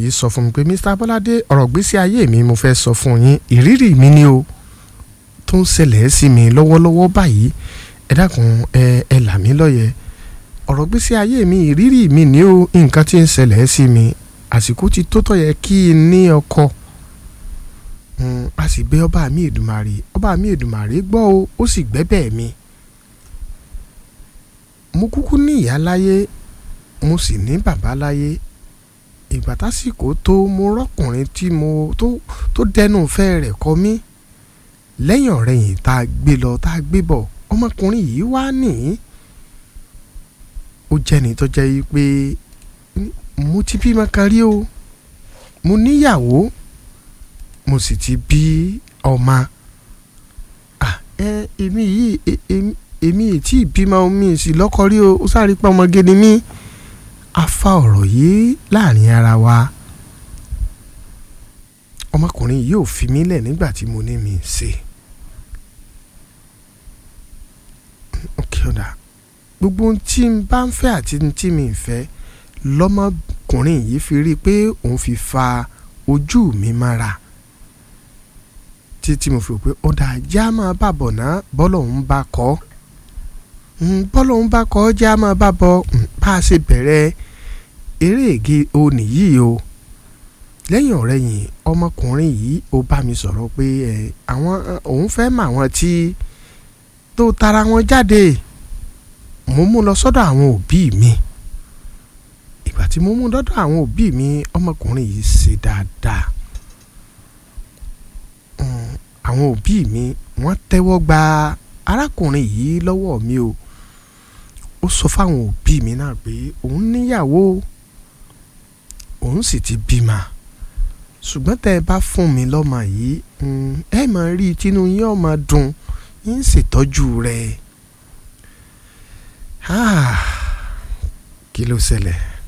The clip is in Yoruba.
yìí sọ fún mi pé Mr. Bọ́ládé ọ̀rọ̀ gbésí ayé mi mo fẹ́ sọ fún yín ìrírí mi ni o tó ń ṣẹlẹ̀ sí mi lọ́wọ́lọ́wọ́ báyìí ẹ dákun ẹ ẹ là mí lóye ọ̀rọ̀ gbésí ayé mi ìrírí mi ni o nǹkan tí ń ṣẹlẹ̀ sí mi àsìkò ti tó tọ́ yẹ kí n ní ọkọ a sì gbé ọba mi Èdùmàrè ọba mi Èdùmàrè gbọ́ o ó sì gbẹ́bẹ̀ mi mo kúkú ní ìyá láyé mo sì ní bàbá láyé ìgbà tásìkò tó mo rọ́kùnrin tí mo tó tó dẹnu fẹ́ rẹ̀ kọ mí lẹ́yìn ọ̀rẹ́yìn tá a gbé lọ tá a gbé bọ̀ ọmọkùnrin yìí wá nìyí ó jẹ́ni tó jẹ́ yìí pé mo ti bímọ kan rí o mo níyàwó mo sì ti bí ọmọ ẹ èmi yìí èmi tí ìbímọ mi sì lọ́kọ rí o ó sáré pé ọmọge ni mí a fa ọ̀rọ̀ yìí láàrin ara wa ọmọkùnrin yìí ò fi mí lẹ̀ nígbà tí mo ní mi ṣe ok ọ̀dà gbogbo ohun tí n bá ń fẹ́ àti tí mi ń fẹ́ lọ́mọkùnrin yìí fi rí i pé òun fi fa ojú mi mára títí mo fi rò pé ọ̀dà ajá máa bà bọ̀ ná bọ́lọ̀ ń bá kọ́ bọ́lọ̀ ń bá kọ́ ajá máa bà bọ̀ bá a ṣe bẹ̀rẹ̀ eré ègé òní yìí o lẹ́yìn ọ̀rẹ́yìn ọmọkùnrin yìí ó bá mi sọ̀rọ̀ pé àwọn òun fẹ́ mọ àwọn tí tó tara wọn jáde mo mú lọ sọ́dọ̀ àwọn òbí mi ìgbà tí mo mú lọ́dọ̀ àwọn òbí mi ọmọkùnrin yìí ṣe dáadáa àwọn òbí mi wọ́n tẹ́wọ́ gba arákùnrin yìí lọ́wọ́ mi o ó sọ fáwọn òbí mi náà pé òun níyàwó òun sì ti bímọ ṣùgbọ́n tẹ́ ẹ bá fún mi lọ́mọ yìí ẹ máa rí i tínú yín ó máa dùn yín ń ṣètọ́jú rẹ̀ kí ló ṣẹlẹ̀